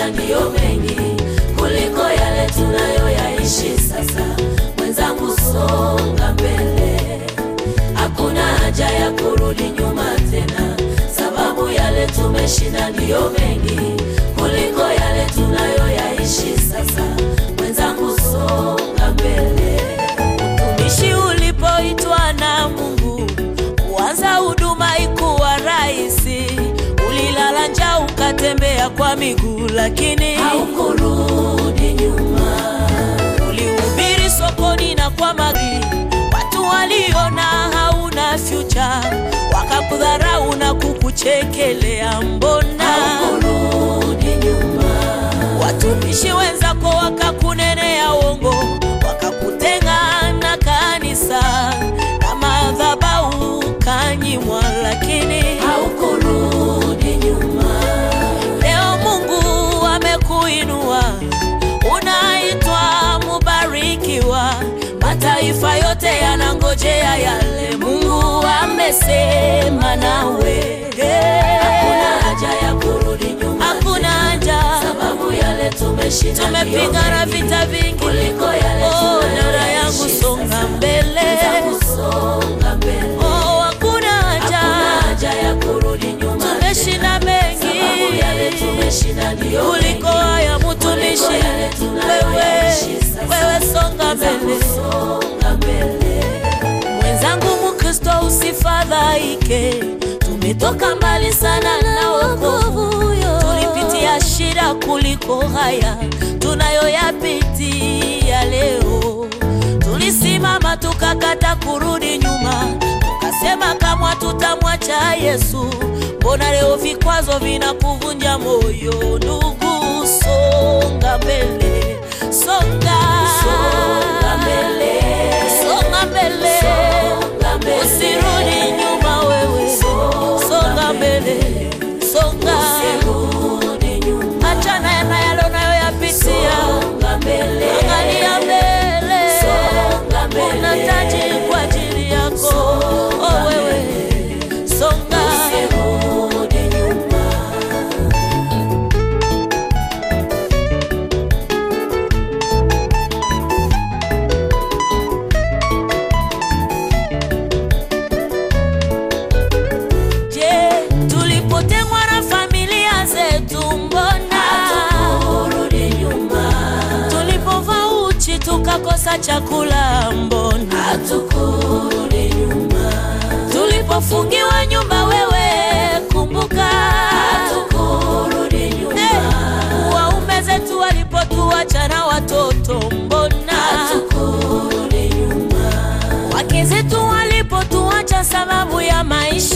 tumeshinda ndiyo mengi kuliko yale tunayoyaishi sasa. Mwenzangu, songa mbele, hakuna haja ya kurudi nyuma tena, sababu yale tumeshinda ndiyo mengi kuliko yale tunayoyaishi sasa. Mwenzangu, songa mbele. Utumishi ulipoitwa na Mungu kuanza huduma ikuwa rahisi, ulilala njaa ukatembea kwa miguu, lakini haukurudi nyuma. Ulihubiri sokoni na kwa magari, watu waliona hauna future, wakakudharau na kukuchekelea, mbona haukurudi nyuma? Watumishi wenzako wakakunenea uongo, wakakutenga na kanisa na madhabahu kanyimwa, lakini haukurudi nyuma. Leo Mungu amekuinua, unaitwa mubarikiwa. Mataifa yote yanangojea yale Mungu amesema nawe. Hakuna haja ya kurudi nyuma, hakuna haja, sababu yale tumeshinda, tumepigana vita vingi kuliko yale oh, dada yangu songa mbele, songa mbele. Oh, hakuna haja, hakuna haja ya kurudi nyuma, tumeshinda mengi, sababu yale tumeshinda ndio kuliko haya mtumishi. Wewe wewe songa mbele, songa mbele. Mwenzangu Mkristo, usifadhaike, tumetoka mbali sana na wokovu. Tulipitia shida kuliko haya tunayoyapitia leo. Tulisimama tukakata kurudi nyuma, tukasema kamwe tutamwacha Yesu. Mbona leo vikwazo vinakuvunja moyo? Ndugu, songa mbele, songa, songa mbele, songa mbele, songa mbele. Usirudi nyuma wewe, songa mbele, songa, usirudi nyuma. Achana na yale unayoyapitia, songa mbele, angalia mbele, songa mbele. Una taji kwa ajili yako, oh wewe, songa, usirudi nyuma. Je, tulipotengwa na familia zetu, mbona hatukurudi nyuma? Tulipovaa uchi tukakosa chakula, mbona hatukurudi nyuma? Tulipofungiwa nyumba, wewe kumbuka, hatukurudi nyuma. Waume zetu walipotuacha na watoto, mbona hatukurudi nyuma? Wake zetu walipotuacha sababu ya maisha